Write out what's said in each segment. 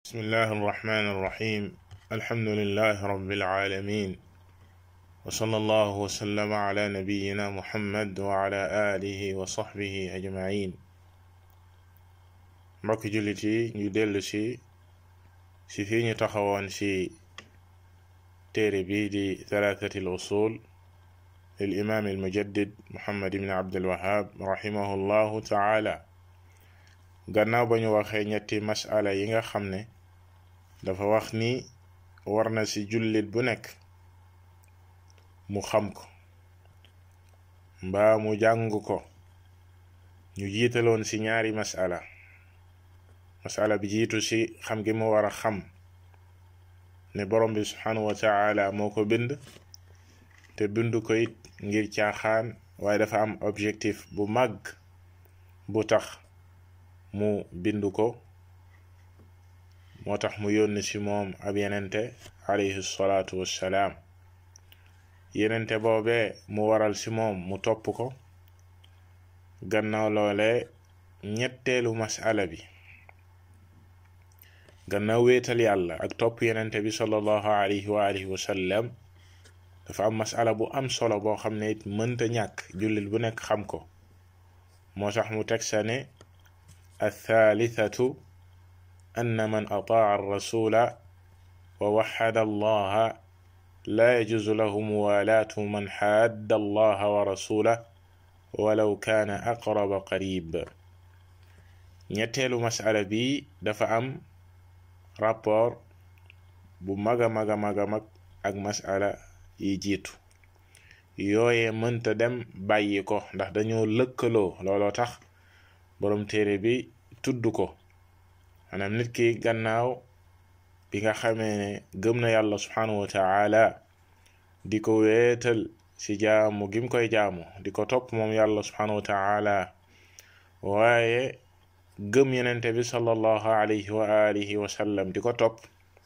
بسم الله الرحمن الرحيم الحمد لله رب العالمين وصلى الله وسلم على نبينا محمد وعلى آله وصحبه أجمعين mbokk jullit yi ñu dellu si si fii ñu taxawoon si téere bi di thalathati al usul lil imam al mujaddid muhammad ibn abdul wahab rahimahu llahu taala gannaaw ba ñu waxee ñetti masala yi nga xam ne dafa wax ni war na ci jullit bu nekk mu xam ko mbaa mu jàng ko ñu jiitaloon ci ñaari masala masala bi jiitu ci xam gi mu war a xam ne borom bi subhanahu wa taala moo ko bind te bind ko it ngir caaxaan waaye dafa am objectif bu màgg bu tax mu bind ko moo tax mu yónni ci moom ab yenente alayhi salaatu wassalaam yenente boobee mu waral ci moom mu topp ko gannaaw loole ñetteelu masala bi gannaaw wéetal yàlla ak topp yenente bi sallallahu alayhi wa alihi wa sallam dafa am masala bu am solo boo xam ne it mënta ñàkk jullit bu nekk xam ko moo tax mu teg sa ne الثالثة أن من أطاع الرسول ووحد الله لا يجوز له موالاة من حاد الله ورسوله ولو كان أقرب قريب ñetteelu masala bi dafa am rapport bu maga maga maga mag ak masala yi jiitu yooye mënta dem bàyyi ko ndax dañoo lëkkaloo looloo tax boroom téere bi tudd ko maanaam nit ki gannaaw bi nga xamee ne gëm na yàlla subhanahu wa taala di ko weetal ci jaamu gim koy jaamu di ko topp moom yàlla subhanahu wa taala waaye gëm yenente bi sallallahu alayhi wa alihi wa sallam di ko topp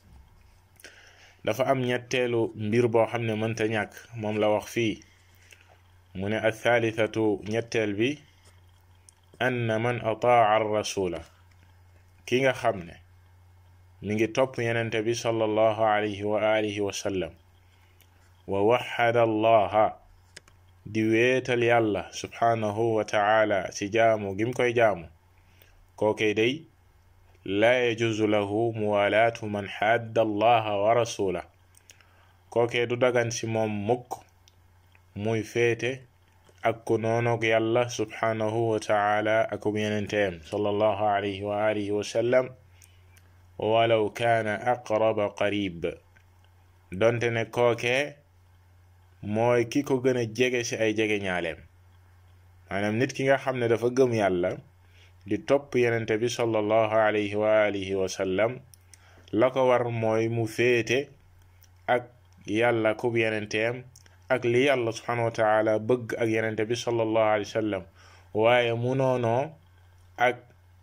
dafa am ñetteelu mbir boo xam ne mënta ñàkk moom la wax fii mu ne althalithatu ñetteel bi anna man ataa rasula ki nga xam ne mi ngi topp yenente bi sallallahu alayhi wa alihi wa sallam wa waxada allaha di weetal yàlla subhanahu wa taala ci jaamu gim koy jaamu kookey day laa yajuzu lahu muwalaatu man xadda allaha wa rasula kookee du dagan ci moom mukk muy féete ak ku noonoog yàlla subhanahu wa taala akub yenenteem sallallahu alayhi wa alihi wa sallam walaw kaana aqraba qarib donte ne kookee mooy ki ko gën a jege ci ay jege ñaaleem maanaam nit ki nga xam ne dafa gëm yàlla di topp yenente bi sallallahu alayhi wa alihi wa sallam la ko war mooy mu féete ak yàlla kub yenenteem ak li yàlla subhanahu wa taala bëgg ak yenente bi sallallahu alayhi wa sallam waaye mu noonoo ak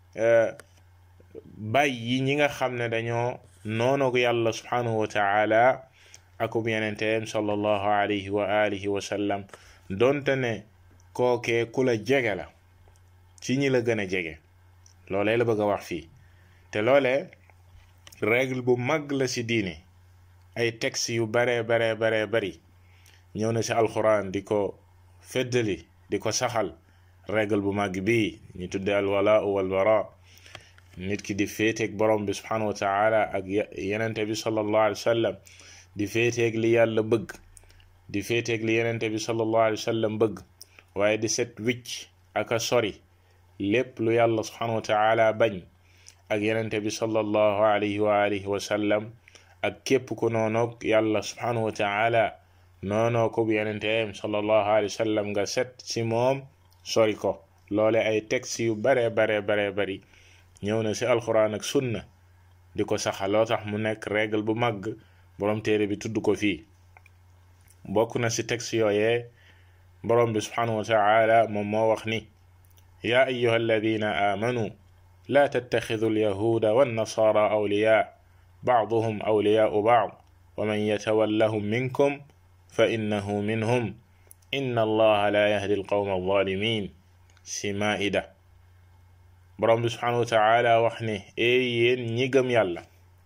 bàyyi ñi nga xam ne dañoo noonoog yàlla subhanahu wa taala akub yenenteem sallallahu alayhi wa alihi wa sallam donte ne kookee ku la jege la ci ñi la gën a jege loolee la bëgg a wax fii te loolee règle bu mag la ci diine ay texte yu bare bare bare bari ñëw na ci alquran di ko feddali di ko saxal règle bu mag bii ñu tudde alwala wal bara nit ki di féeteeg borom bi subhanahu wa taala ak yenente bi sallallahu alayhi wa sallam di féeteeg li yàlla bëgg di féeteeg li yenente bi sallallahu alayhi wa sallam bëgg waaye di set wicc ak a sori lépp lu yàlla subhanahu wa taala bañ ak yenente bi sallallahu alayhi wa alihi wa sallam ak képp ku noonoog yàlla subhanahu wa taala noonoo ko bu yenenteem sallallahu alayhi wa sallam nga set ci moom sori ko loole ay texte yu bare bare bare bari ñëw na ci alquran ak sunna di ko saxaloo tax mu nekk règle bu mag borom téere bi tudd ko fii bokk na ci texte yooyee borom bi subhanahu wa taala moom moo wax ni yaa ayuha alladina aamanu laa tattaxidu alyahuuda wannasaara awliyaa bacduhum awliyaau bacd wa man yatawallahum minkum fa innahu minhum inna allaha la yahdi alqawma alzalimin si maida borom bi subhanahu wa taala wax ne ee yéen ñi gëm yàlla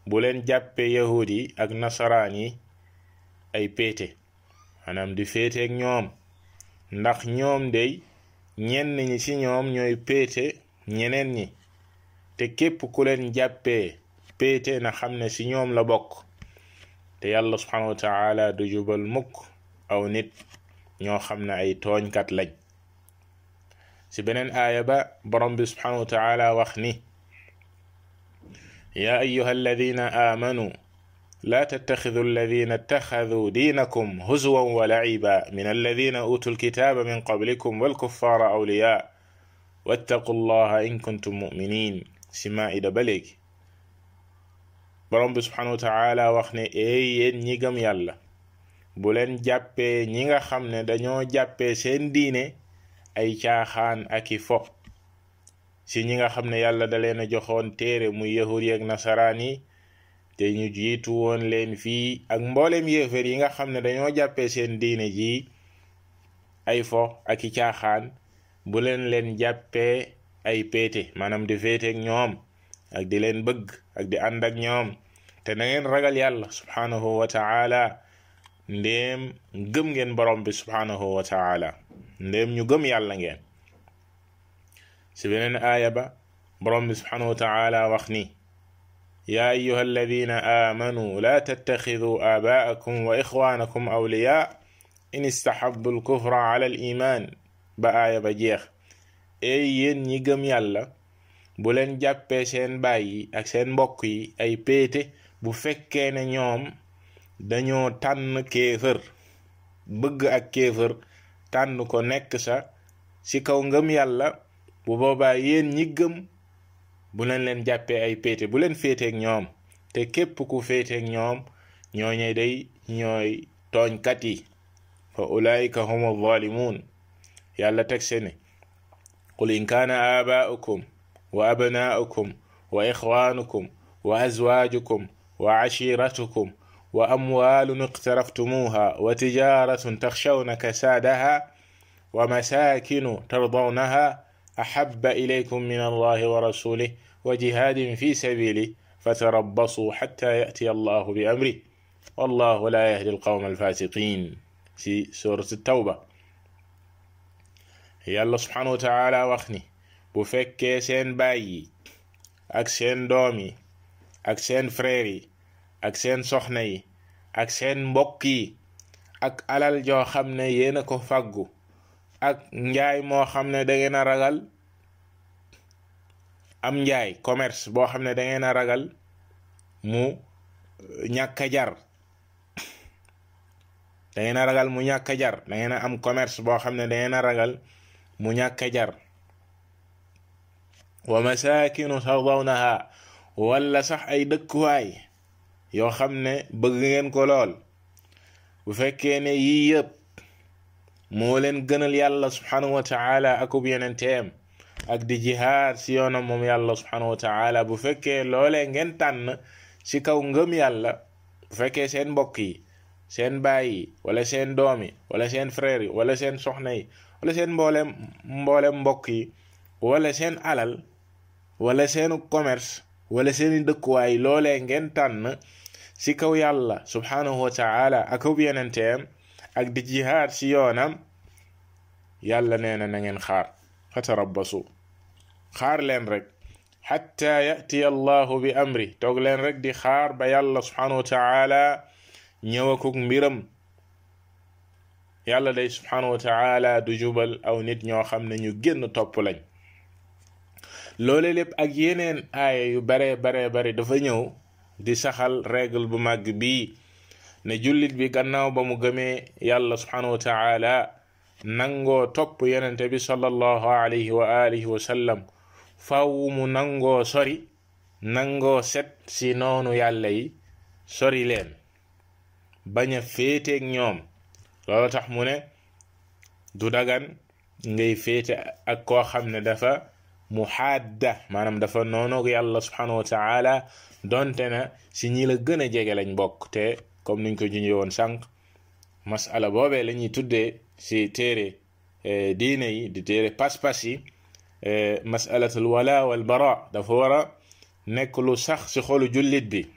bu leen jàppe yahud yi ak nasaraan yi ay péete maanaam di féeteeg ñoom ndax ñoom day ñenn ñi ci ñoom ñooy péete ñeneen ñi te képp ku leen jàppee péete na xam ne ci ñoom la bokk te yàlla subhanahu wa taala du jubal mukk aw nit ñoo xam ne ay tooñkat lañ ci beneen aaya ba borom bi subhanahu wa taala wax ni yaa ayuha alladina aamanu لا تتخذوا الذين اتخذوا دينكم هزوا ولعبا من الذين أوتوا الكتاب من قبلكم والكفار أولياء واتقوا الله إن كنتم مؤمنين سماء بليك borom bi subhanahu wa taala wax ne eey yéen ñi gëm yàlla bu leen jàppee ñi nga xam ne dañoo jàppee seen diine ay caaxaan ak i fo si ñi nga xam ne yàlla da leen a joxoon téere muy yahud yeeg nasaraan yi te ñu jiitu woon leen fii ak mboolem yéefar yi nga xam ne dañoo jàppee seen diine ji ay fo ak i caaxaan bu leen leen jàppee ay péete maanaam di féeteeg ñoom ak di leen bëgg ak di ànd ak ñoom te na ngeen ragal yàlla subhanahu wa taala ndéem gëm ngeen borom bi subhanahu wa taala ndéem ñu gëm yàlla ngeen si beneen aaya ba borom bi subhanahu wa taala wax ni يا أيها الذين آمنوا لا تتخذوا آباءكم وإخوانكم أولياء إن استحبوا الكفر على الإيمان بآية بجيخ أي ين نيغم يالا بولن جابي سين باي ak seen mbokk yi ay péete bu fekkee ne ñoom dañoo tànn kéefër bëgg ak kéefër tànn ko nekk sa ci kaw ngëm yàlla bu boobaa yéen ñi gëm bu leen leen jàppee ay péete bu leen féeteeg ñoom te képp ku féeteeg ñoom ñooñe day ñooy tooñkat yi fa ulaika hum alzalimun yàlla teg se ne qul in kaana aabaa'ukum wa abnaa'ukum wa ixwaanukum wa azwaajukum wa ashiratukum wa amwaalun iqtaraftumuuha wa tijaratun taxshawna kasaadaha wa masaakinu tardawnaha أحب إليكم من الله ورسوله وجهاد في سبيله فتربصوا حتى يأتي الله بأمره والله لا يهدي القوم الفاسقين في سورة التوبة يالله سبحانه وتعالى وخني بفك سين باي ak seen doom yi ak seen frère yi ak seen soxna yi ak seen mbokk yi ak alal joo xam ne yéena ko fàggu ak njaay moo xam ne da ngeen a ragal am njaay commerce boo xam ne da ngeen a ragal mu ñàkk a jar da ngeen a ragal mu ñàkk a jar da ngeen a am commerce boo xam ne da ngeen a ragal mu ñàkk a jar wa masakinu tardawnaha wala sax ay dëkkuwaay yoo xam ne bëgg ngeen ko lool bu fekkee ne yii yëpp moo leen gënal yàlla subhanahu wa taala akub yenenteem ak di jihaad si yoonam moom yàlla subhanahu wa taala bu fekkee loolee ngeen tànn ci kaw ngëm yàlla bu fekkee seen mbokk yi seen baay yi wala seen doom yi wala seen frère yi wala seen soxna yi wala seen mboolem mboolem mbokk yi wala seen alal wala seenu commerce wala seeni dëkkuwaay loolee ngeen tànn ci kaw yàlla subhanahu wa taala akub yenenteem ak di jihaad ci yoonam yàlla nee na na ngeen xaar fatarabbasu xaar leen rek xatta yatiya allahu bi amri toog leen rek di xaar ba yàlla subhanahu wa taala ñëwakuk mbiram yàlla day subhanahu wa taala du jubal aw nit ñoo xam ne ñu génn topp lañ loole lépp ak yeneen aaya yu bare bare bare dafa ñëw di saxal règle bu màgg bii ne jullit bi gannaaw ba mu gëmee yàlla subhanahu wa taala nangoo topp yenente bi sallallahu alayhi wa alihi wa sallam faw mu nangoo sori nangoo set si noonu yàlla yi sori leen bañ a féeteeg ñoom loolu tax mu ne du dagan ngay féete ak koo xam ne dafa muhaadda maanaam dafa noonoog yàlla subhanahu wa taala donte na si ñi la gën a jege lañ bokk te comme niñ ko junjee woon sànq masala boobee la ñuy tuddee si téere diine yi di téere pas-pas yi masalatul wala wal bara dafa war a nekk lu sax si xolu jullit bi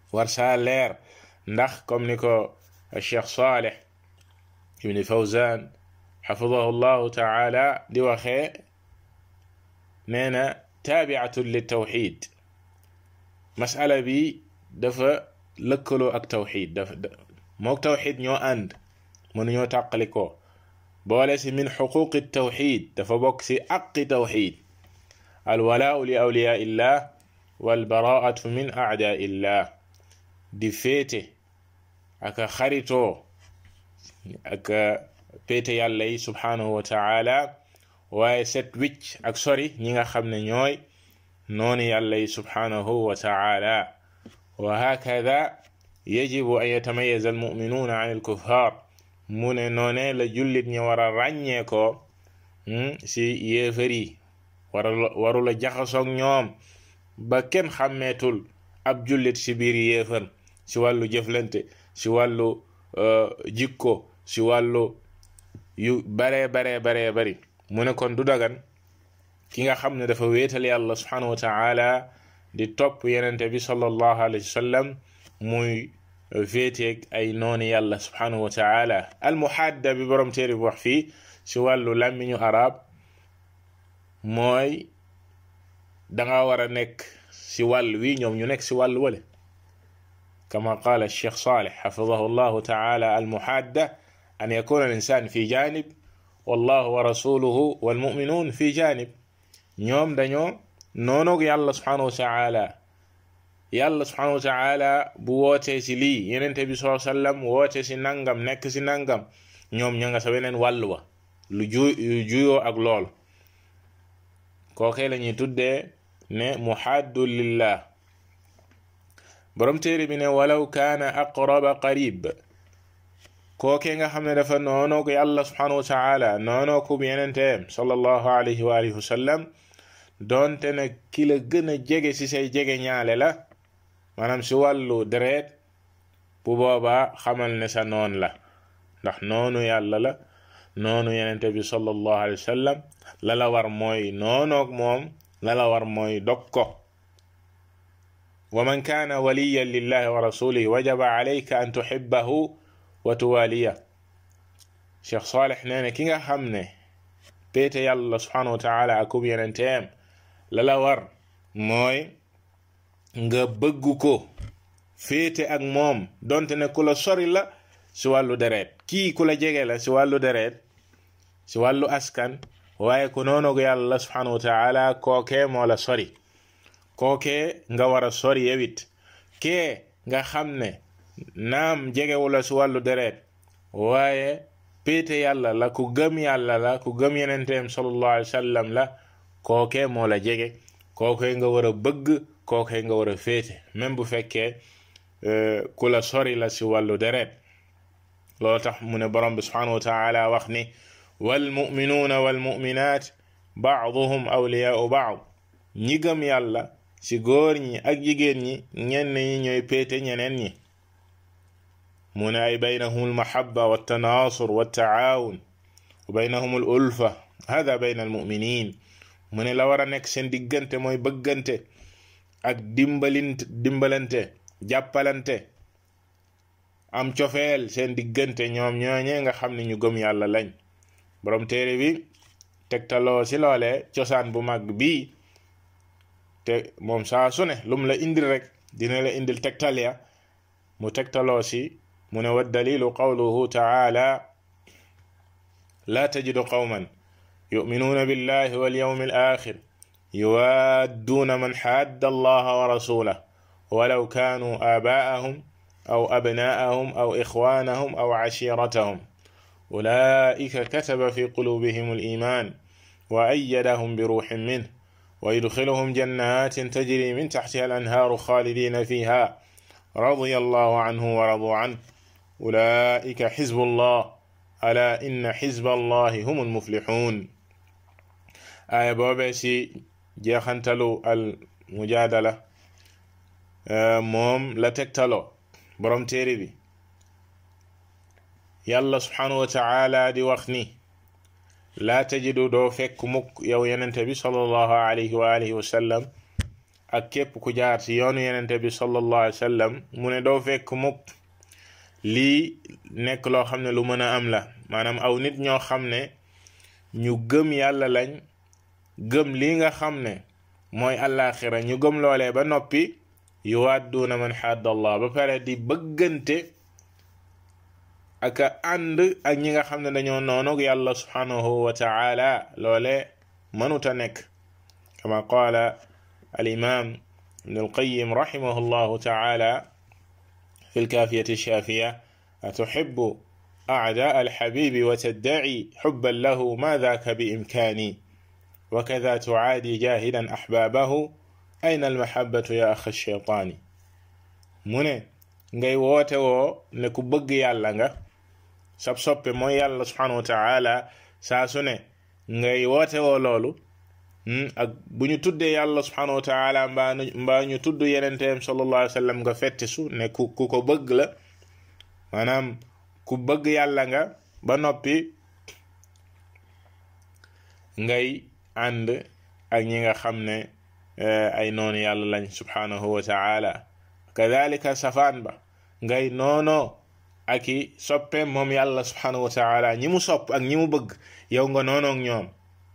war saa leer ndax comme ni ko cheikh saleh ibni fawzan xafidahu llahu taala di waxee nee na taabiatun li tawxid masala bi dafa lëkkaloo ak tawxid dafa mook tawxid ñoo ànd mënuñoo tàqalikoo boole si min xuquqi tawxid dafa bokk si aqi tawxid alwalaau li awliyaa illah walbaraatu min aadaa illah di féete aka xaritoo aka péete yàlla yi subhanahu wa taala waaye set wicc ak sori ñi nga xam ne ñooy nooni yàlla yi subhanahu wa taala wa hakada yajibu an yatamayaza almuminuuna an alkuffar mu ne noone la jullit ñi war a ràññee ko si yéefar yi wara warula jaxasoog ñoom ba kenn xàmmeetul ab jullit si biir yéefar si wàllu jëflante si wàllu jikko si wàllu yu baree baree baree bari mu ne kon du dagan ki nga xam ne dafa wéetal yàlla subhanahu wa taala di topp yenente bi sallallahu alayhi wa sallam muy féeteeg ay nooni yàlla subhanahu wa taala almuhadda bi borom téere bi wax fii si wàllu làmmiñu arab mooy danga war a nekk si wàll wi ñoom ñu nekk si wàll wale kama qaala cheikh saleh xafidahu llahu taala almuhadda an yakuna al-insan fi janib wallahu wa rasuluhu walmuminuun fi janib ñoom dañoo noonoog yàlla subhanahu wa taala yàlla subhanahu wa taala bu wootee si lii yenente bi saa sallam woote si nangam nekk si nangam ñoom ña nga sa weneen wàll wa lu ju juyoo ak lool kookee la ñuy tuddee ne muhaddu lillah borom téere bi ne walaw kaana aqraba qarib kookee nga xam ne dafa noonoo ko yàlla subhanahu wa taala noonoo ko yenenteem sallallahu alayhi wa alihi wa sallam doonte ne ki la gën a jege si say jege ñaale la maanaam si wàllu deret bu boobaa xamal ne sa noon la ndax noonu yàlla la noonu yenente bi sallallahu alayhi wa sallam la la war mooy noonoog moom la la war mooy dog ko wa man kaana waliyan lillahi wa rasulihi wajaba alayka an tuhibbahu wa tuwaliya cheikh saleh nee na ki nga xam ne péete yàlla subhanahu wa taala akub yenenteem la la war mooy nga bëgg ko féete ak moom donte ne ku la sori la si wàllu deret kii ku la jege la si wàllu deret si wàllu askan waaye ku noonogu yàlla subhanahu wa taala kookee moo la sori kookee nga war a sori yewit kee nga xam ne naam jegewu la si wàllu deret waaye péete yàlla la ku gëm yàlla la ku gëm yenenteem sallallahu alayhi wa sallam la kookee moo la jege kookee nga war a bëgg kookee nga war a féete même bu fekkee ku la sori la si wàllu deret loolu tax mu ne borom bi subhanahu wa taala wax ni walmuminuuna walmuminat baaduhum awliyaau baad ñi gëm yàlla ci góor ñi ak jigéen ñi ñenn ñi ñooy péete ñeneen ñi mu ne ay baynahum almahabba waltanaasur waltaawun wa baynahum al ulfa hada bayna almuminin mu ne la war a nekk seen diggante mooy bëggante ak dimbalint dimbalante jàppalante am cofeel seen diggante ñoom ñooñee nga xam ne ñu gëm yàlla lañ borom téere bi tegtaloo si loole cosaan bu mag bii te moom saa su ne lum la indil rek dina la indil tegtal ya mu tegtaloo si mu ne wa dalilu qawluhu taala la tajidu qawman yuminuuna billahi walyawmi alaxir yuwadduuna man xadda allaha wa rasulah walaw kaanuu aabaa'ahum aw abnaa'ahum aw ixwaanahum aw cashiiratahum ulaa'ika kataba fi quluubihim al-iimaan wa ayyadahum bi ruuhin minhu wa yudxiluhum jannaatin tajrii min taxtihaa al-anhaaru xaalidiina fiihaa radiya allaahu canhum wa raduu canhu ulaa'ika xizbu llaah alaa inna xizba allaahi humu l-muflixuun aaya boobee si jeexantalu al-mujaadala moom la tegtaloo borom téere bi yàlla subhanahu wa taala di wax ni laa tajidu doo fekk mukk yow yenente bi sallallahu alayhi wa alihi wa sallam ak képp ku jaar ci yoonu yenente bi sallallahu alayhi wa sallam mu ne doo fekk mukk lii nekk loo xam ne lu mën a am la maanaam aw nit ñoo xam ne ñu gëm yàlla lañ gëm lii nga xam ne mooy àllaaxira ñu gëm loolee ba noppi yuwadduuna man xadda allah ba pare di bëggante ak ànd ak ñi nga xam ne dañoo noonog yàlla subhanahu wa taala loole mënuta nekk kama qaala الإمام ابن القيم رحمه الله تعالى في الكافية الشافية أتحب أعداء الحبيب وتدعي حبا له ما ذاك بإمكاني وكذا تعادي جاهدا أحبابه أين المحبة يا أخ الشيطان من ngay woote woo ne ku bëgg yàlla nga sab soppe mooy yàlla subhanahu wa taala saa su ne ngay woote woo loolu ak bu ñu tuddee yàlla subhanahu wa taala mbaa mbaa ñu tudd yenenteem sallallahu alayhi wa sallam nga fette su ne ku ku ko bëgg la maanaam ku bëgg yàlla nga ba noppi ngay ànd ak ñi nga xam ne ay noonu yàlla lañ subhanahu wa taala kadalika safaan ba ngay noonoo ak i soppeem moom yàlla subhanahu wa taala ñi mu sopp ak ñi mu bëgg yow nga noonoog ñoom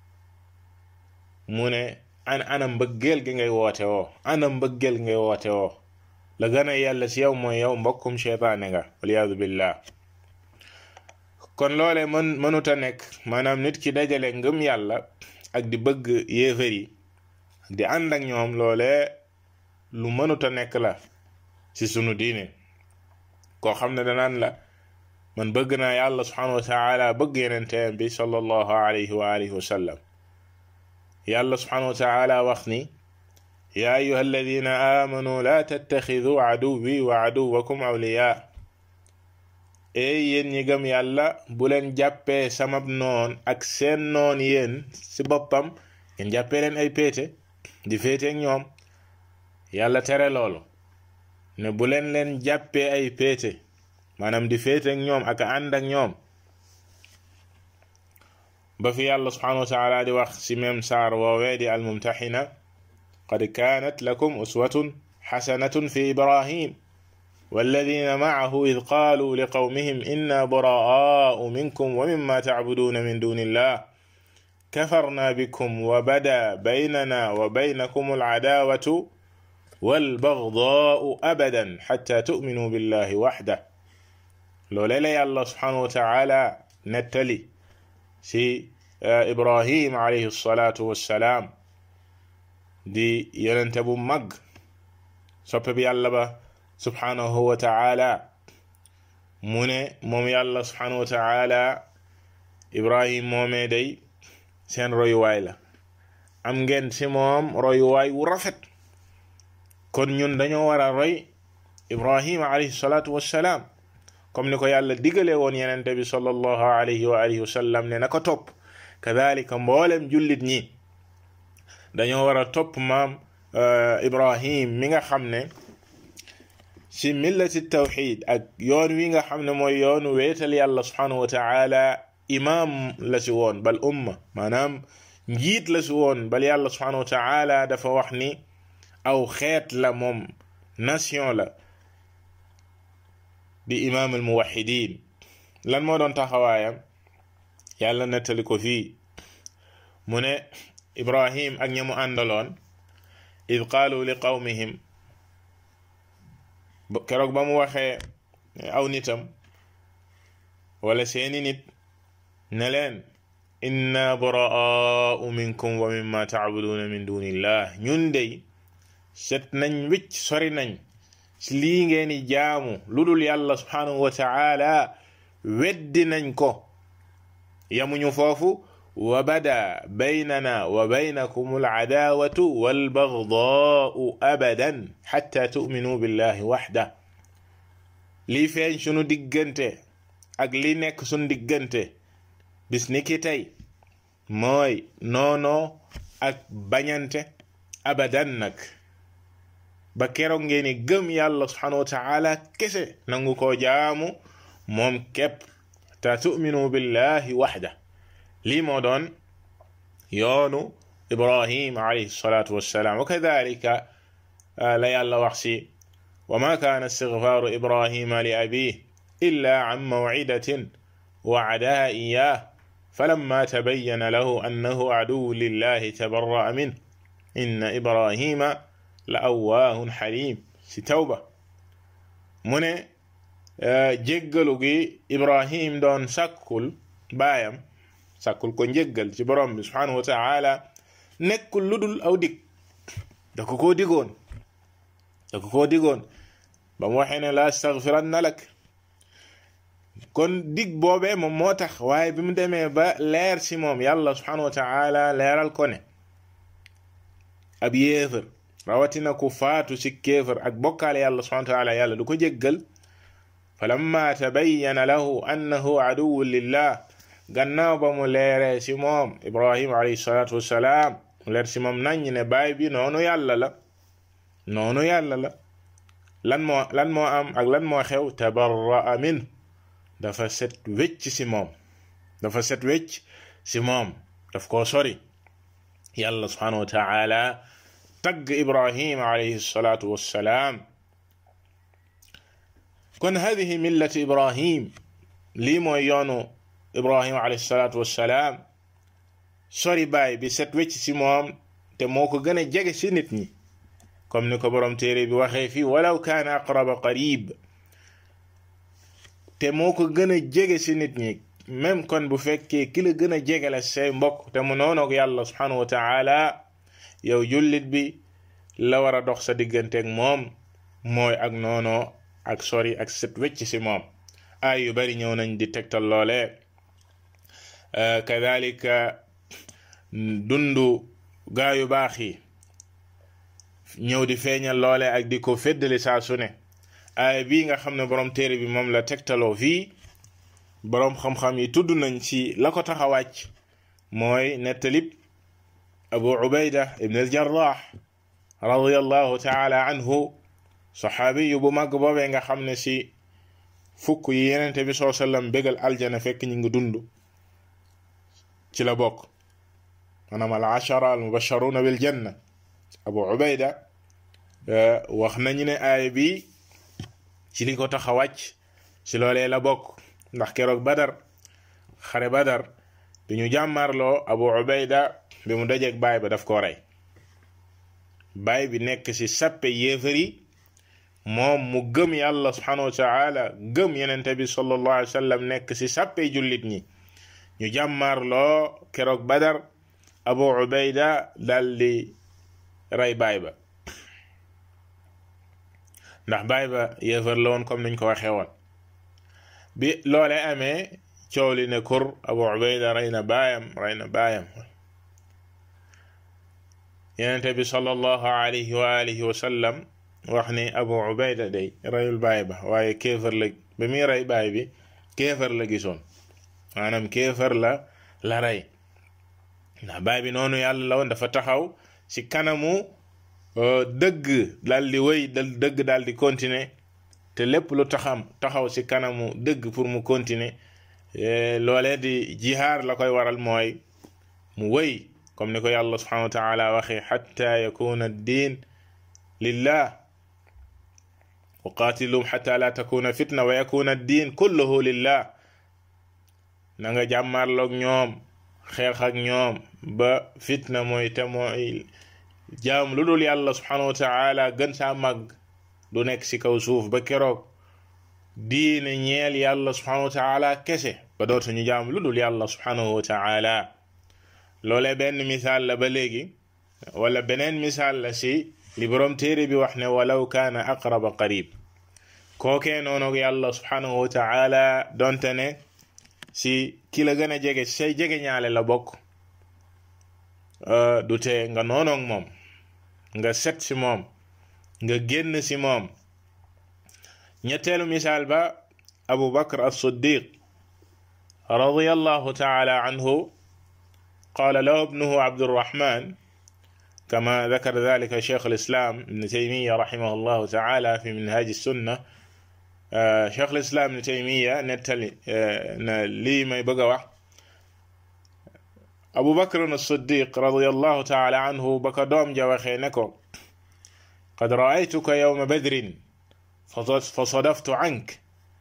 mu ne an ana mbëggeel gi ngay woote woo ana mbëggeel ngay woote woo la gën a yàlla si yow mooy yow mbokkum cheytaane nga waliyaadu billah kon loole mën mënuta nekk maanaam nit ki dajale ngëm yàlla ak di bëgg yéefar yi di ànd ak ñoom loole lu mënuta nekk la ci sunu diine koo xam ne danaan la man bëgg naa yàlla subhanahu wa taala bëgg yenenteem bi sallallahu alayhi wa alihi wa sallam yàlla subhanahu wa taala wax ni yaa ayuha alladina amanu la tattaxidu aduwi wa aduwakum awliya ey yéen ñi gëm yàlla bu leen jàppee samab noon ak seen noon yéen ci boppam ngeen jàppee leen ay péete di féeteeg ñoom yàlla tere loolu ne bu leen leen jàppee ay péete maanaam di féeteeg ñoom ak ànd ak ñoom ba fi yàlla subhanahu wa taala di wax ci même saar woowee di almumtaxina qad kaanat lakum uswatun xasanatun fi ibrahim والذين معه إذ قالوا لقومهم إنا براء منكم ومما تعبدون من دون الله كفرنا بكم وبدا بيننا وبينكم العداوة والبغضاء أبدا حتى تؤمنوا بالله وحده لولا لي الله سبحانه وتعالى نتلي si ibrahim alayhi salatu wassalaam di yonente bu mag soppe bi yàlla ba subhanahu wa taala mu ne moom yàlla subhanahu wa taala ibrahim moomee day seen royuwaay la am ngeen si moom royuwaay wu rafet kon ñun dañoo war a roy ibrahim alayhi salatu wassalaam comme ni ko yàlla digale woon yenente bi sallallahu alayhi wa alihi wa sallam ne na ko topp kadalika mboolem jullit ñi dañoo war a topp maam ibrahim mi nga xam ne ci millati tawxid ak yoon wi nga xam ne mooy yoonu weetal yàlla subhanahu wa taala imam la si woon bal umma maanaam njiit la si woon bal yàlla subhanahu wa taala dafa wax ni aw xeet la moom nation la di imaam al muwaxidin lan moo doon taxawaayam yàlla nettali ko fii mu ne ibrahim ak ña mu àndaloon id qaalu li qawmihim keroog ba mu waxee aw nitam wala seeni nit ne leen inna buraa'u minkum wa mimma tacbuduuna min dunillah ñun dey set nañ wicc sori nañ ci lii ngeeni jaamu lu dul yàlla subhanahu wa taala weddi nañ ko yamuñu foofu wa bada baynana wa baynakum alcadaawatu walbagdaau abadan xatta tu'minuu billahi waxda lii feeñ sunu diggante ak li nekk sunu diggante bis ni ki tey mooy noonoo ak bañante abadan nag ba keroog ngeeni gëm yàlla subhanahu wa taala kese nangu ko jaamu moom képp ta tu'minu billahi waxda lii moo doon yoonu ibrahim alayhi salatu wassalaam wa kadalika la yàlla wax si wa ma kaana istigfaaru ibrahima li abih illa an mawcidatin wacadaha iyah falamma tabayyana lahu annahu aduwwu lillahi tabarra'a min inna ibrahima la awwaahun xalim si tawba mu ne jéggalu gi ibrahim doon sàkkul baayam sàkkul ko njéggal ci borom bi subhanahu wa taala nekkul lu dul aw dig da ko koo digoon da ko koo digoon ba mu waxee ne la astaghfiranna lak kon dig boobee moom moo tax waaye bi mu demee ba leer si moom yàlla subhanahu wa taala leeral ko ne ab yéefar rawatina ku faatu ci kéefar ak bokkaale yàlla subhanahu wa taala yàlla du ko jéggal falamma tabayyana lahu annahu aduwwun lillah gannaaw ba mu leeree si moom ibrahim alayhi salatu wassalaam mu leer si moom nañ ne baay bi noonu yàlla la noonu yàlla la lan moo lan moo am ak lan moo xew tabarra'a min dafa set wecc si moom dafa set wecc si moom daf koo sori yàlla subhanahu wa taala tagg ibrahim alayhi salatu wassalaam kon hadihi millati ibrahim lii mooy yoonu ibrahim alayhi salatu wassalaam sori baay bi set wecc si moom te moo ko gën a jege si nit ñi comme ni ko borom téere bi waxee fii walaw kaana aqraba qarib te moo ko gën a jege si nit ñi même kon bu fekkee ki la gën a jege la say mbokk te mu noonoog yàlla subhanahu wa taala yow jullit bi la war a dox sa digganteeg moom mooy ak noonoo ak sori ak set wecc si moom ay yu bari ñëw nañ di tegtal loole kadalika dundu gaa yu baax yi ñëw di feeñal loole ak di ko feddali saa su ne aaya bii nga xam ne borom téere bi moom la tegtaloo fii boroom xam-xam yi tudd nañ ci la ko tax a wàcc mooy nettalib abu ubayda ibn al jarrah radiallahu taala anhu saxaabi yu bu màgg boobee nga xam ne si fukk yi yenente bi soo sallam bégal aljana fekk ñu ngi dund ci la bokk maanaam al ashara al mubasharuna bil janna abu ubayda wax nañu ne aaya bi ci li ko tax a wàcc ci loolee la bokk ndax keroog badar xare badar bi ñu jàmmarloo abu ubayda bi mu dajeeg baay ba daf koo rey baay bi nekk ci sappe yéefar yi moom mu gëm yàlla subhanahu wa taala gëm yenente bi sallallahu alayhi wa sallam nekk ci sappe jullit ñi ñu jàmmarloo keroog badar abu ubayda daldi rey baay ba ndax baay ba yéefar la woon comme niñ ko waxee woon bi loole amee coow li ne kur abu ubayda rey na baayam rey na baayam yenente bi sallallahu alayhi wa alihi wa sallam wax ni abu ubayda day reyul baay ba waaye kéefar la ba muy rey baay bi kéefar la gisoon maanaam kéefar la la rey ndax baay bi noonu yàlla la woon dafa taxaw ci kanamu dëgg daal di wéy dëgg daal di continuer te lépp lu taxam taxaw ci kanamu dëgg pour mu continuer loolee di jihaar la koy waral mooy mu wéy comme ni ko yàlla subhanahu wa taala waxee xatta yakuna ad-din lillah wa qatilum xatta la takuna fitna wa yakuna ad-din kulluhu lillah na nga jàmmarloog ñoom xeex ak ñoom ba fitna mooy te mooy jaam lu dul yàlla subhanahu wa taala gën saa màgg du nekk ci kaw suuf ba keroog diine ñeel yàlla subhanahu wa taala kese ba dootuñu jaam lu dul yàlla subhanahu wa taala loolee benn misaal la ba léegi wala beneen misaal la ci li boroom téere bi wax ne walaw kaana aqraba qarib kookee noonu yàlla subhanahu wa taala donte ne ci ki la gën a jege say jege ñaale la bokk du tee nga noonoog moom nga set ci moom nga génn ci moom ñetteelu misaal ba abu bakr as-siddiq radiyallahu taala anhu قال له ابنه عبد الرحمن كما ذكر ذلك شيخ الإسلام ابن تيمية رحمه الله تعالى في منهاج السنة شيخ الإسلام ابن تيمية نتلي لي ما يبقى أبو بكر الصديق رضي الله تعالى عنه بك دوم جا وخي نكو qad raaytuka yawma badrin fa sadaftu ank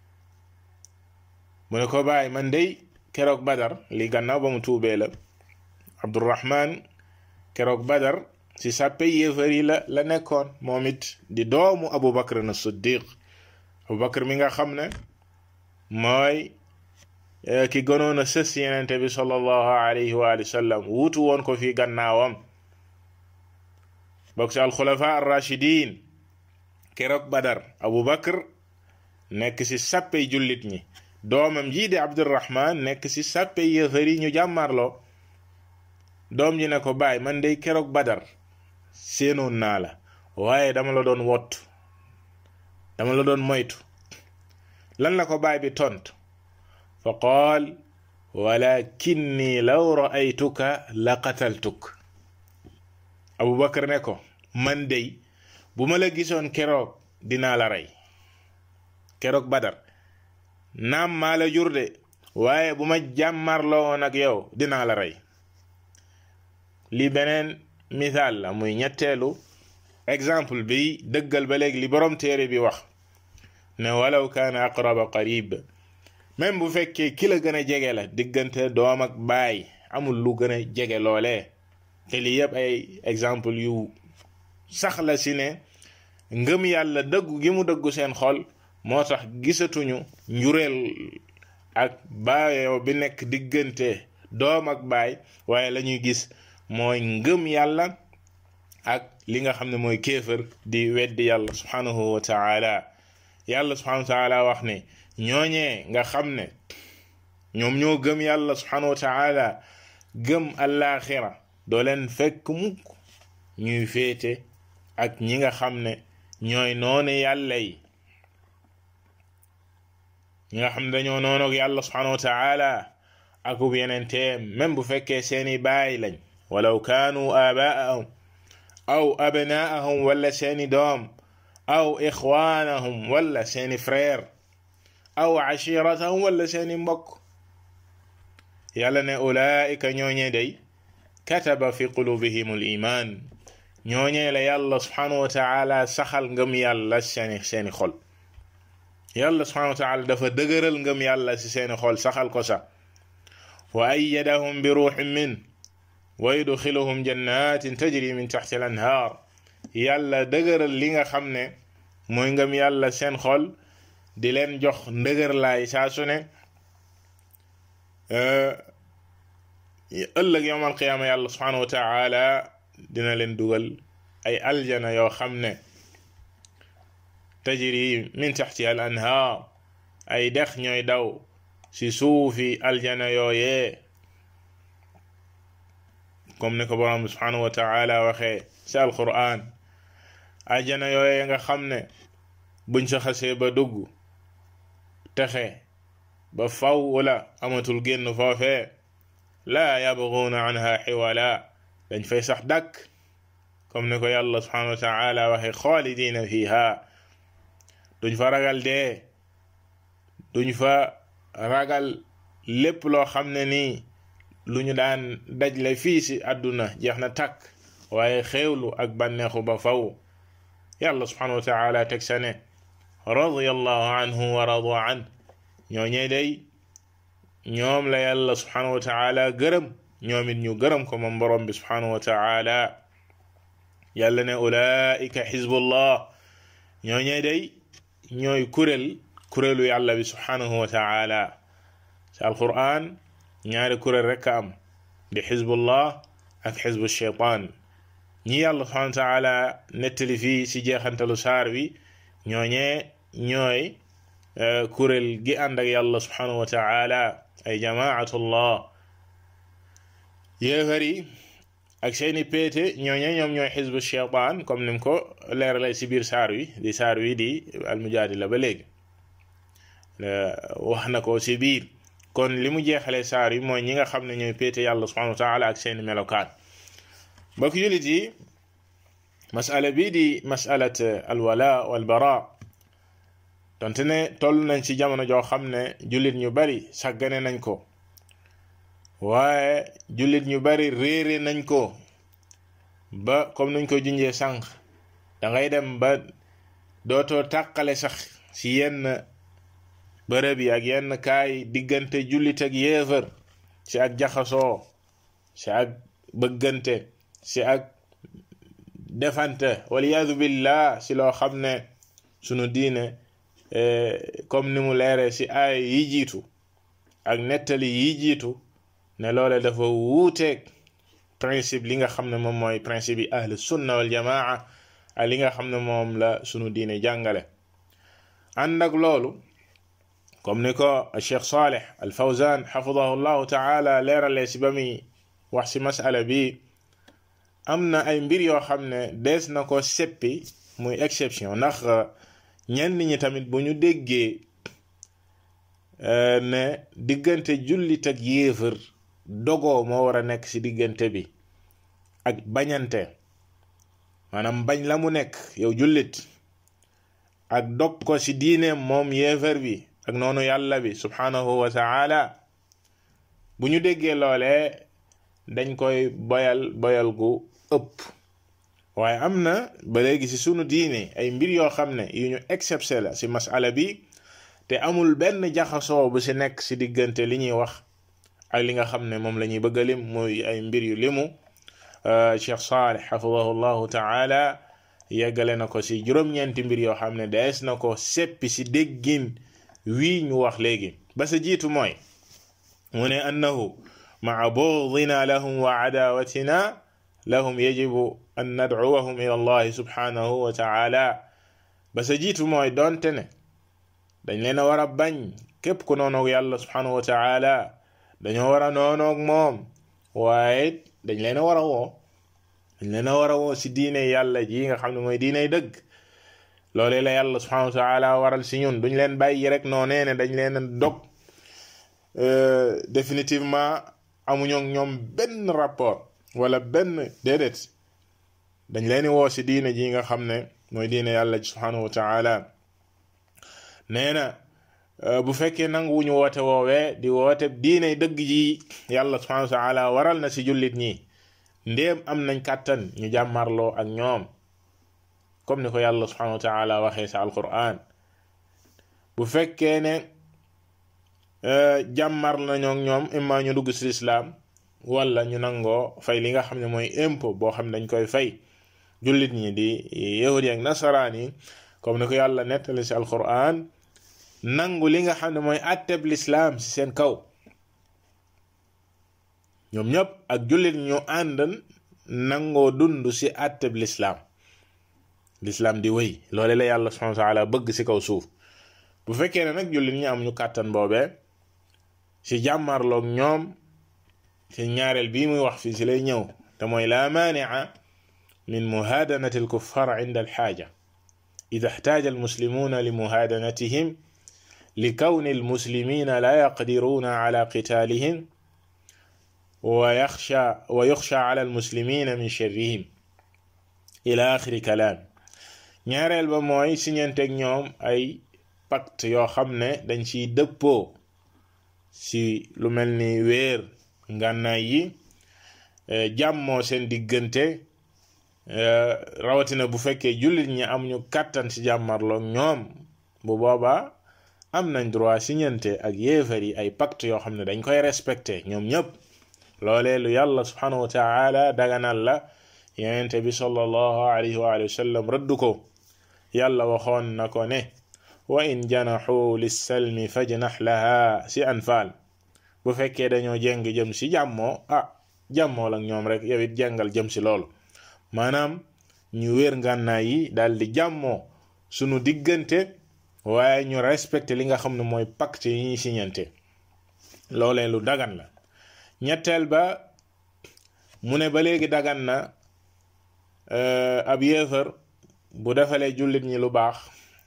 mu ne ko bàyyi man dey keroog badar li gannaaw ba mu tuubee la abdurahman keroog badar ci sàppe yéefar yi la la nekkoon moom it di doomu abu bakr na siddiq abu bakr mi nga xam ne mooy ki gënoon a sës yenente bi sallallahu alayhi wa sallam wuutu woon ko fi gannaawam bokk ci alxulafa arrachidin keroog badar abu bakr nekk ci sàppe jullit ñi doomam jii di abdurahman nekk ci sàppe yéefar yi ñu jàmmarloo doom ji ne ko baay man dey keroog badar séenoon naa la waaye dama la doon wott dama la doon moytu lan la ko baay bi tont fa qaal walakinni law raaytuka la qataltuk abubakar ne ko man dey bu ma la gisoon keroog dinaa la rey keroog badar naam maa la jur de waaye bu ma jàmmarloo woon ak yow dinaa la rey li beneen misaal la muy ñetteelu exemple bi dëggal ba léegi li borom téere bi wax ne walaw kaana aqraba qarib même bu fekkee ki la gën a jege la diggante doom ak baay amul lu gën a jege loolee te lii yëpp ay exemple yu sax la si ne ngëm yàlla dëggu gi mu dëggu seen xol moo tax gisatuñu njureel ak baayoo bi nekk diggante doom ak baay waaye la ñuy gis mooy ngëm yàlla ak li nga xam ne mooy kéefër di weddi yàlla subhanahu wa taala yàlla subhanahu wa taala wax ne ñooñee nga xam ne ñoom ñoo gëm yàlla subhanahu wa taala gëm allaaxira doo leen fekk mukk ñuy féete ak ñi nga xam ne ñooy noonu yàlla yi ñi nga xam ne dañoo noonu ak yàlla subhanahu wa taala akub yenenteem même bu fekkee seeni baay lañ walaw kaanu aabaa'ahum aw abnaa'ahum wala seeni doom aw ixwaanahum wala seeni frère aw ashiratahum wala seeni mbokk yàlla ne ulaa'ika ñooñee day kataba fi qulubihim al iman ñooñee la yàlla subhanahu wa taala saxal ngëm yàlla seeni seeni xol yàlla subhanahu wa taala dafa dëgëral ngëm yàlla ci seeni xol saxal ko sax wa ayyadahum bi ruuxin min wa yudxiluhum jannatin tajri min taxti al anhaar yàlla dëgëral li nga xam ne mooy ngëm yàlla seen xol di leen jox ndëgër laay saa su ne ëllëg yowm alqiyaama yàlla subhanahu wa taala dina leen dugal ay aljana yoo xam ne tajri min taxti al anhaar ay dex ñooy daw ci suufi aljana yooyee comme ni ko borom bi subhanahu wa taala waxee ci alquran aljana yooyee nga xam ne buñ sa xasee ba dugg texe ba faw wala amatul génn foofee laa yabguuna anha xiwala dañ fay sax dàkk comme ni ko yàlla subhanahu wa taala waxee xaalidina fiha duñ fa ragal dee duñ fa ragal lépp loo xam ne nii lu ñu daan dajle fii si àdduna jeex na tàkk waaye xéewlu ak bànneexu ba faw yàlla subhanahu wa taala teg sa ne radiyallahu anhu wa radu an ñooñee day ñoom la yàlla subhanahu wa taala gërëm ñoom it ñu gërëm ko moom borom bi subhanahu wa taala yàlla ne ulaika xizbullah ñooñee day ñooy kuréel kuréelu yàlla bi subhanahu wa taala ci alquran ñaari kuréel rekk a am di xizbullah ak xizbu shaytaan ñi yàlla subhanahu wa taala nettali fii ci jeexantalu saar wi ñooñee ñooy kuréel gi ànd ak yàlla subhanahu wa taala ay jamaatullah yéefar yi ak seeni péete ñooñee ñoom ñooy xizbu shaytaan comme nim ko leeralay ci biir saar wi di saar wi di almujaadila ba léegi wax na ko ci biir kon li mu jeexalee saar yi mooy ñi nga xam ne ñooy péete yàlla subhanahu wa taala ak seeni melokaan mbokk jullit yi masala bii di masalat alwala walbara donte ne toll nañ ci jamono joo xam ne jullit ñu bari sàggane nañ ko waaye jullit ñu bari réere nañ ko ba comme nuñ ko junjee sànq da ngay dem ba dootoo tàqale sax ci yenn bërëb yi ak yenn kaay diggante jullit ak yéefar ci ak jaxasoo ci ak bëggante ci ak defante waliyaadu billah ci loo xam ne sunu diine comme ni mu leere ci aay yi jiitu ak nettali yi jiitu ne loole dafa wuuteeg principe li nga xam ne moom mooy principe yi ahlu sunna wal jamaa ak li nga xam ne moom la sunu diine jàngale ànd ak loolu comme ni ko Cheikh Saleh al Fawzan xafidahu llahu taala leeralee si ba muy wax si masala bi am na ay mbir yoo xam ne dees na ko seppi muy exception ndax ñenn ñi tamit bu ñu déggee ne diggante jullit ak yéefar dogoo moo war a nekk ci diggante bi ak bañante maanaam bañ la mu nekk yow jullit ak dog ko ci diineem moom yéefar bi ak noonu yàlla bi subhanahu wa taala bu ñu déggee loolee dañ koy boyal boyal gu ëpp waaye am na ba léegi ci sunu diine ay mbir yoo xam ne yu ñu excepté la ci masala bi te amul benn jaxasoo bu ci nekk ci diggante li ñuy wax ak li nga xam ne moom la ñuy bëgg a lim muy ay mbir yu limu Cheikh Saleh xafidahu llahu taala yeggale na ko ci juróom-ñeenti mbir yoo xam ne dees na ko seppi ci déggin wii ñu wax léegi ba sa jiitu mooy mu ne annahu maa bughdina lahum wa adawatina lahum yajibu an nadcuwahum ila allahi subhanahu wa taala ba sa jiitu mooy doonte ne dañ leen a war a bañ képp ku noonoog yàlla subhanahu wa taala dañoo war a noonoog moom waaye dañ leen a war a woo dañ leen a war a woo si diine yàlla ji nga xam ne mooy diiney dëgg loolee la yàlla subhanahu wa taala waral si ñun duñ leen bàyyi rek noonee ne dañ leen a dog définitivement amuñoo ñoom benn rapport wala benn déedéet dañ leen di woo si diine ji nga xam ne mooy diine yàlla ji subhanahu wa taala nee na bu fekkee nanguwuñu woote woowee di woote diine dëgg ji yàlla subhanahu wa taala waral na si jullit ñi ndéem am nañ kàttan ñu jàmmarloo ak ñoom comme ni ko yàlla subhanahu wa taala waxee sa alquran bu fekkee ne jàmmar nañoo ak ñoom imma ñu dugg si lislaam wala ñu nangoo fay li nga xam ne mooy impôt boo xam ne dañ koy fay jullit ñi di yahudi ak nasaraan yi comme ni ko yàlla nettali si alquran nangu li nga xam ne mooy atteb lislaam si seen kaw ñoom ñëpp ak jullit ñu ànd nangoo dund si atteb lislaam lislaam di wéy loole la yàlla subhanahu wa taala bëgg si kaw suuf bu fekkee ne nag jullit ñi am ñu kàttan boobee si jàmmarloog ñoom ci ñaareel bii muy wax fii si lay ñëw te mooy la maanica min muhaadanati alkuffar inda alxaaja ida ixtaaja almuslimuuna li muhaadanatihim li kawni almuslimina la yaqdiruuna ala qitaalihim wa yaxsha wa yuxsha ala almuslimina min sharrihim ila axiri kalaam ñaareel ba mooy siñanteeg ñoom ay pacte yoo xam ne dañ ciy dëppoo si lu mel ni weer ngànnaay yi jàmmoo seen diggante rawatina bu fekkee jullit ñi am ñu kàttan si jàmmarloog ñoom bu boobaa am nañ droit siñante ak yéefar yi ay pacte yoo xam ne dañ koy respecté ñoom ñëpp loolee lu yàlla subhanahu wa taala daganal la yenente bi sallallahu alayhi wa sallam rëdd ko yàlla waxoon na ko ne wa in janaxu lissalmi fajnax laha si anfaal bu fekkee dañoo jéng jëm si jàmmoo ah jàmmoo ak ñoom rek yow it jàngal jëm si loolu maanaam ñu wér ngànnaay yi daal di jàmmoo sunu diggante waaye ñu respecté li nga xam ne mooy pacte yi ñuy siñante loolee lu dagan la ñetteel ba mu ne ba léegi dagan na ab yéefar bu defalee jullit ñi lu baax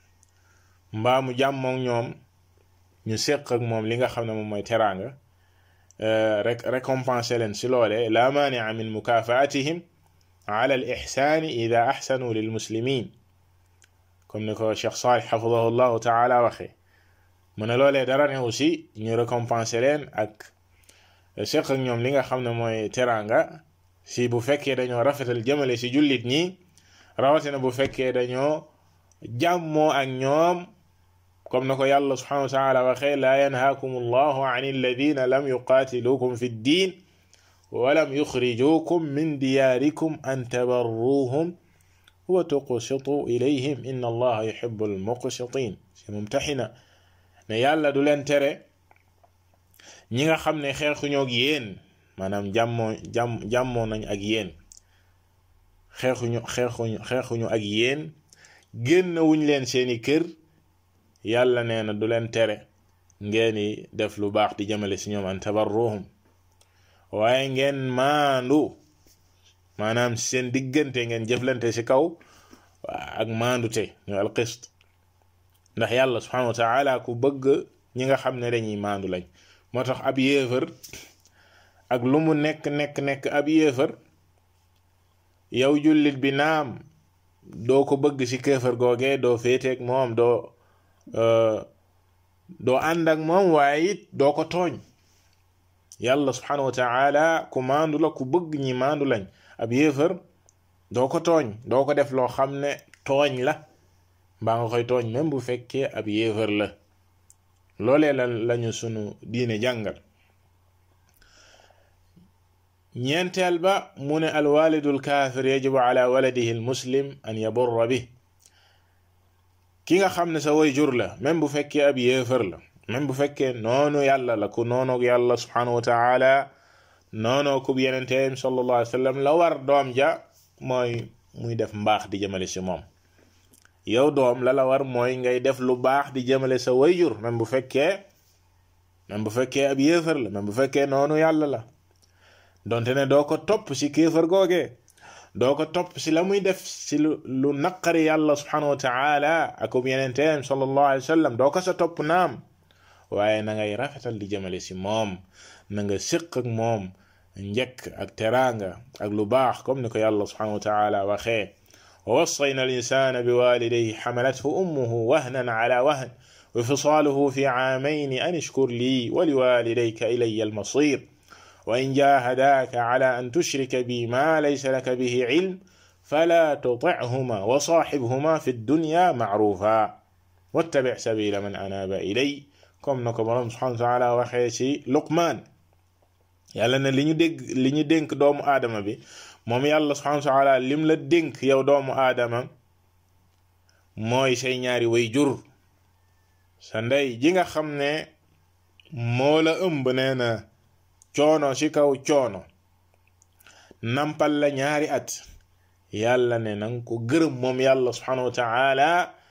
mbaa mu jàmmook ñoom ñu séq ak moom li nga xam ne moom mooy teraanga rek récompenser leen si loole la maania min mukafaatihim ala al ixsaani ida axsanu lil muslimin comme ni ko Cheikh Salih xafidahu llahu taala waxee mu ne loolee dara ne aussi ñu récompenser leen ak séq ak ñoom li nga xam ne mooy teraanga si bu fekkee dañoo rafetal jëmale si jullit ñi rawatina bu fekkee dañoo jàmmoo ak ñoom comme na ko yàlla subhanahu wa taala waxee laa yanhaakum allahu an alladina lam yuqaatilukum fi ddin walam yuxrijukum min diyaarikum an tabarruhum wa tuqsitu ilayhim inna allaha yuhibbu almuqsitin si mumtaxina ne yàlla du leen tere ñi nga xam ne xeexuñoo ak yéen maanaam jàmmoo jàmm jàmmoo nañ ak yéen xeexuñu xeexuñu xeexuñu ak yéen génn wuñ leen seeni kër yàlla nee na du leen tere ngeeni def lu baax di jëmale si ñoom an tabarruhum waaye ngeen maandu maanaam seen diggante ngeen jëflante ci kaw ak maandute ñu alqist ndax yàlla subhanahu wa taala ku bëgg ñi nga xam ne dañuy maandu lañ moo tax ab yéefar ak lu mu nekk nekk nekk ab yéefar yow jullit bi naam doo ko bëgg ci kéefar googee doo féeteeg moom doo doo ànd ak moom waaye it doo ko tooñ yàlla subhanahu wa taala ku maandu la ku bëgg ñi maandu lañ ab yéefar doo ko tooñ doo ko def loo xam ne tooñ la mbaa nga koy tooñ même bu fekkee ab yéefar la loolee la lañu sunu diine jàngal ñeenteel ba mu ne alwalidu alkaafir yajibu ala waladihi almuslim an yaburra bi ki nga xam ne sa way jur la même bu fekkee ab yéefar la même bu fekkee noonu yàlla la ku noonoog yàlla subhanahu wa taala noonoo kub yenenteem sallallahu alayhi wa sallam la war doom ja mooy muy def mbaax di jëmale si moom yow doom la la war mooy ngay def lu baax di jëmale sa way jur même bu fekkee même bu fekkee ab yéefar la même bu fekkee noonu yàlla la donte ne doo ko topp si kéefar googee doo ko topp si la muy def si lu lu naqari yàlla subhanahu wa taala akub yenenteem sallallahu alayhi wa sallam doo ko sa topp naam waaye na ngay rafetal di jëmale si moom na nga séq ak moom njëkk ak teraanga ak lu baax comme ni ko yàlla subhanahu wa taala waxee wa wassayna al insana bi walidayhi xamalathu ummuhu wahnan ala wahn wa fisaaluhu fi caamayni an ishkur lii wa liwalidayka ilaya almasir وإن جاهداك على أن تشرك بي ما ليس لك به علم فلا تطعهما وصاحبهما في الدنيا معروفا واتبع سبيل من أناب إلي comme na ko borom subhanahu wa taala waxee ci Luqmaan yàlla ne li ñu dégg li ñu dénk doomu aadama bi moom yàlla subhanahu wa taala lim la dénk yow doomu aadama mooy say ñaari way jur sa ndey ji nga xam ne moo la ëmb nee na coono ci kaw coono nampal la ñaari at yàlla ne nanga ko gërëm moom yàlla subhanahu wa taala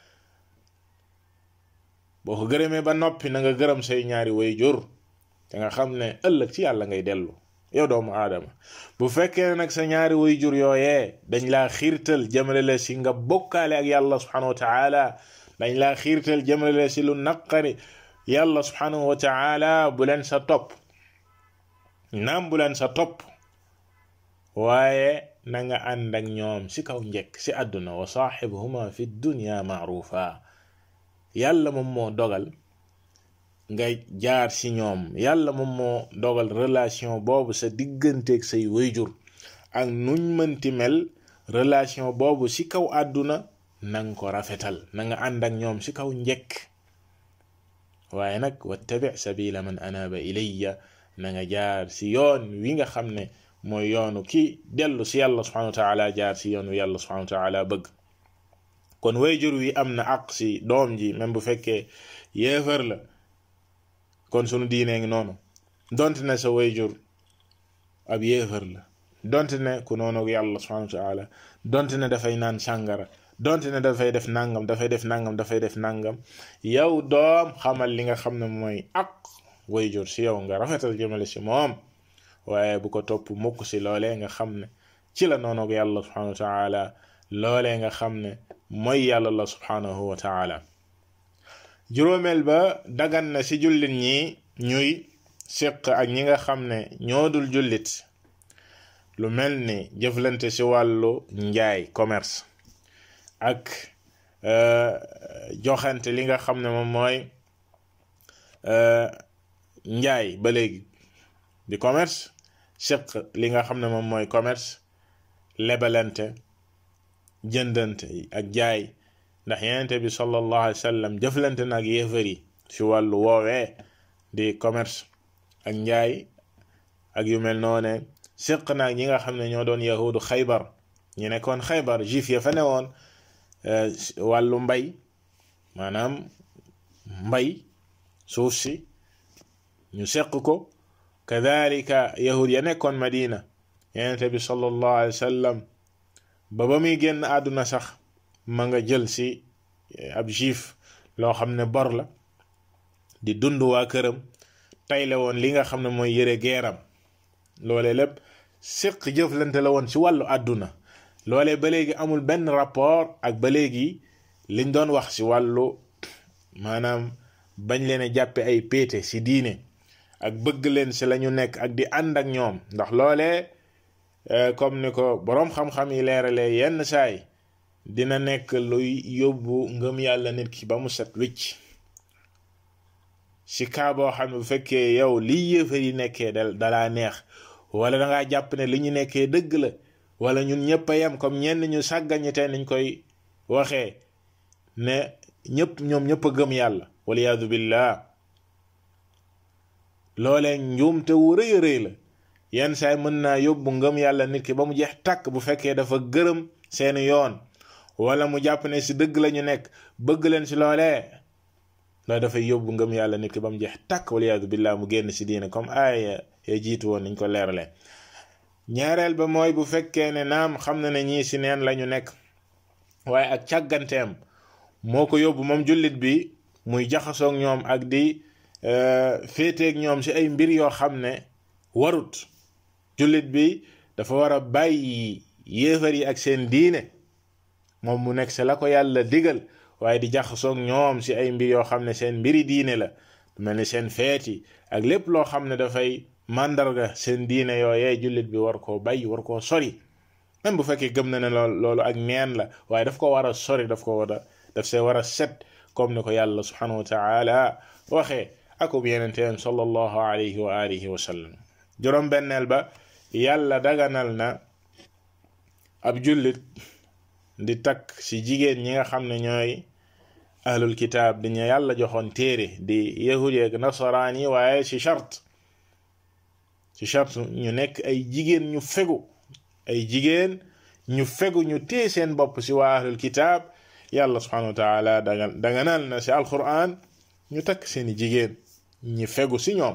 boo ko gërëmee ba noppi na nga gërëm say ñaari way jur te nga xam ne ëllëg ci yàlla ngay dellu yow doomu aadama bu fekkee nag sa ñaari way jur yooyee dañ laa xiirtal jëmale la si nga bokkaale ak yàlla subhanahu wa taala dañ laa xiirtal jëmale la si lu naqari yàlla subhanahu wa taala bu leen sa topp naam bu leen sa topp waaye na nga ànd ak ñoom si kaw njëkk si àdduna wa saaxibuhuma fi dunya maarufa yàlla moom moo dogal nga jaar si ñoom yàlla moom moo dogal relation boobu sa digganteeg say wayjur ak nuñ mënti mel relation boobu si kaw àdduna nanga ko rafetal na nga ànd ak ñoom si kaw njëkk waaye nag wattabi sabila man anaba ilayya na nga jaar si yoon wi nga xam ne mooy yoonu ki dellu si yàlla subhanahu wa taala jaar si yoon wi yàlla subhanahu wa taala bëgg kon wayjur wi am na àq si doom ji même bu fekkee yéefar la kon sunu diinee ngi noonu donte ne sa wayjur ab yéefar la donte ne ku noonu yàlla subhanahu wa taala donte ne dafay naan sàngara donte ne dafay def nangam dafay def nangam dafay def nangam yow doom xamal li nga xam ne mooy àq wayjur si yow nga rafetal jëmale si moom waaye bu ko topp mukk si loolee nga xam ne ci la noonu yàlla subhanahu wa taala loolee nga xam ne mooy yàlla la subhanahu wa taala juróomeel ba dagan na ci jullit ñi ñuy séq ak ñi nga xam ne ñoo dul jullit lu mel ni jëflante ci wàllu njaay commerce ak joxante li nga xam ne moom mooy njaay ba léegi di commerce séq li nga xam ne moom mooy commerce lebalante jëndante ak jaay ndax yenente bi sallallahu alayhi wa sallam jëflante na ak yéefar yi ci wàllu woowee di commerce ak njaay ak yu mel noone séq naag ñi nga xam ne ñoo doon yahudu xaybar ñu nekkoon xaybar juif ya fa newoon wàllu mbay maanaam mbay suuf si ñu seq ko kadalika yahud ya nekkoon madina yenente bi sallallahu alayhi wa sallam ba ba muy génn àdduna sax ma nga jël si ab juif loo xam ne bor la di dund waa këram tayle woon li nga xam ne mooy yëre geeram loole lépp séq jëflante la woon ci wàllu àdduna loole ba léegi amul benn rapport ak ba léegi liñ doon wax ci wàllu maanaam bañ leen a jàppe ay péete ci diine ak bëgg leen ci lañu nekk ak di ànd ak ñoom ndax loolee comme ni ko boroom xam-xam yi leeralee yenn saay dina nekk luy yóbbu ngëm yàlla nit ki ba mu set wicc ci kaa boo xam ne bu fekkee yow li yéefar yi nekkee da dalaa neex wala da ngaa jàpp ne li ñu nekkee dëgg la wala ñun ñëpp a yem comme ñenn ñu sàggañi te niñ koy waxee ne ñëpp ñoom ñëpp a gëm yàlla waliyaadu billah loolee njuumte wu rëy a rëy la yenn saay mën naa yóbbu ngëm yàlla nit ki ba mu jeex tàkk bu fekkee dafa gërëm seeni yoon wala mu jàpp ne ci dëgg lañu nekk bëgg leen ci loolee loolu dafay yóbbu ngëm yàlla nit ki ba mu jeex tàkk waliyaadu billah mu génn ci diine comme aaya ya jiitu woon niñ ko leeralee ñaareel ba mooy bu fekkee ne naam xam na ne ñii ci neen lañu nekk waaye ak càgganteem moo ko yóbbu moom jullit bi muy jaxasoog ñoom ak di féeteeg ñoom ci ay mbir yoo xam ne warut jullit bi dafa war a bàyyi yéefar yi ak seen diine moom mu nekk ci la ko yàlla digal waaye di jaxasoog ñoom ci ay mbir yoo xam ne seen mbiri diine la mel ni seen feeti ak lépp loo xam ne dafay màndarga seen diine yooyee jullit bi war koo bàyyi war koo sori même bu fekkee gëm na ne lool loolu ak neen la waaye daf ko war a sori daf ko war a daf see war a set comme ni ko yàlla subhanahu wa taala waxee akub yenenteem sallallahu alayhi wa alihi wa sallam juróom benneel ba yàlla daganal na ab jullit di takk ci jigéen ñi nga xam ne ñooy ahlul kitaab di ñu yàlla joxoon téere di yahudi ak nasaraan yi waaye ci charte ci charte ñu nekk ay jigéen ñu fegu ay jigéen ñu fegu ñu téye seen bopp ci waa ahlul kitaab yàlla subhanahu wa taala danga daganal na ci alquran ñu takk seeni jigéen ñi fegu ci ñoom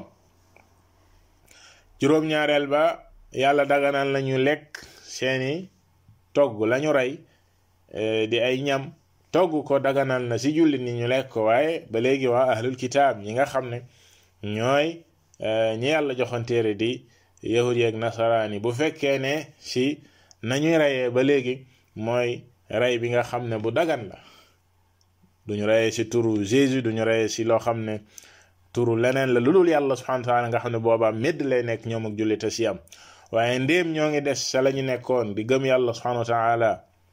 juróom-ñaareel ba yàlla daganal na ñu lekk seeni togg lañu rey di ay ñam togg ko daganal na ci jullit ni ñu lekk ko waaye ba léegi waa ahlul kitaab ñi nga xam ne ñooy ñi yàlla joxoon téere di yahudi ak nasaraani bu fekkee ne ci nañuy reyee ba léegi mooy rey bi nga xam ne bu dagan la duñu reyee ci turu Jésus duñu reyee ci loo xam ne turu leneen la lu dul yàlla subhanahu wa taala nga xam ne boobaa médd lay nekk ñoom ak jullite ci am waaye ndéem ñoo ngi des sa la ñu nekkoon di gëm yàlla subhanahu wa taala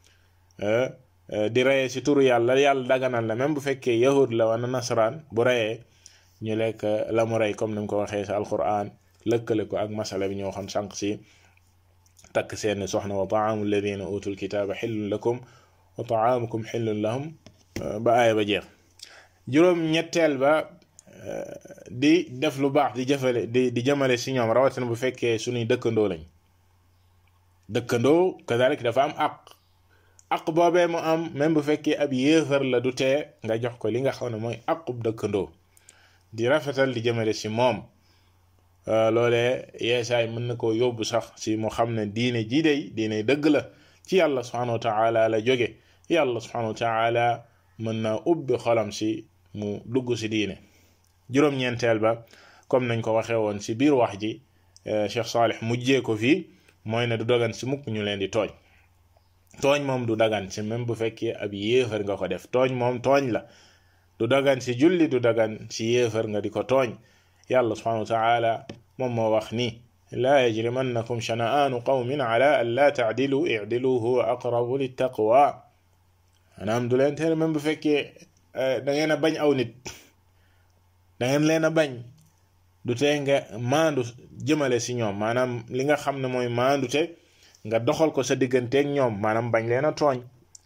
di reyee ci turu yàlla yàlla daganal la même bu fekkee yahud la wala nasaraan bu reyee ñu lekk la mu rey comme ni mu ko waxee ci alquran lëkkale ko ak masala bi ñoo xam sànq ci takk seen soxna wa taamu alladina utul kitaaba xillun lakum wa taamukum xillun lahum ba aaya ba jeex juróom ñetteel ba di def lu baax di jëfale di di jëmale ci ñoom rawatina bu fekkee suñuy dëkkandoo lañ dëkkandoo kadalik dafa am aq aq boobee mu am même bu fekkee ab yéefar la du tee nga jox ko li nga xam ne mooy aqub dëkkandoo di rafetal di jëmale ci moom loolee yeesaay mën na koo yóbbu sax ci mu xam ne diine ji dey diine dëgg la ci yàlla subhanahu wa taala la jóge yàlla subhanahu wa taala mën naa ubbi xolam ci mu dugg ci diine juróom-ñeenteel ba comme nañ ko waxee woon ci biir wax ji Cheikh Salih mujjee ko fii mooy ne du dagan ci mukk ñu leen di tooñ tooñ moom du dagan ci même bu fekkee ab yéefar nga ko def tooñ moom tooñ la du dagan ci julli du dagan ci yéefar nga di ko tooñ yàlla subhanahu wa taala moom moo wax ni laa yajrimannakum shana'aanu qawmin ala an laa taadilu idilu huwa aqrabu littaqwa maanaam du leen tere même bu fekkee da ngeen a bañ aw nit da ngeen leen a bañ du tee nga maandu jëmale si ñoom maanaam li nga xam ne mooy maandute nga doxal ko sa digganteeg ñoom maanaam bañ leen a tooñ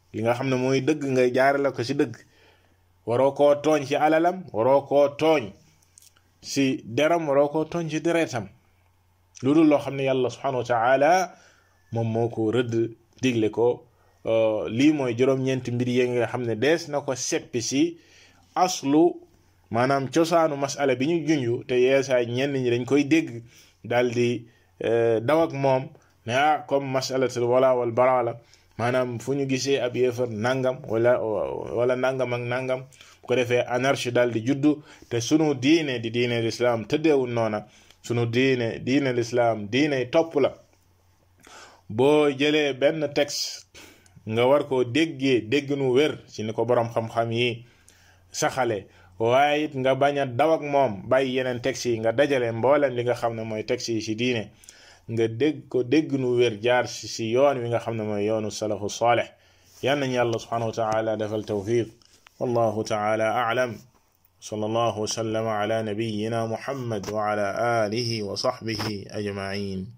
li nga xam ne mooy dëgg nga jaarale ko ci dëgg waroo koo tooñ ci alalam waroo koo tooñ ci deram waroo koo tooñ ci deretam lu dul loo xam ne yàlla subhanahu wa taala moom moo ko rëdd digle ko lii mooy juróom-ñeenti mbir yi nga xam ne dees na ko seppi ci aslu maanaam cosaanu masala bi ñu junju te yeesaay ñenn ñi dañ koy dégg daal di daw ak moom ne ah comme masalatul wala wal bara la maanaam fu ñu gisee ab yéefar nangam wala wala nangam ak nangam bu ko defee anarchie daal di juddu te sunu diine di diine lislaam tëddeewul noona sunu diine diine lislaam diine topp la boo jëlee benn texte nga war koo déggee dégg nu wér ci ni ko boroom xam-xam yi saxale waaye it nga bañ a daw ak moom bàyyi yeneen texte yi nga dajale mboolem li nga xam ne mooy texte yi ci diine nga dégg ko dégg nu wér jaar ci ci yoon wi nga xam ne mooy yoonu salafu saaleh yal nañu yàlla subhanahu wa taala defal tawfiq wallahu taala a'lam صلى الله وسلم على نبينا محمد وعلى آله وصحبه أجمعين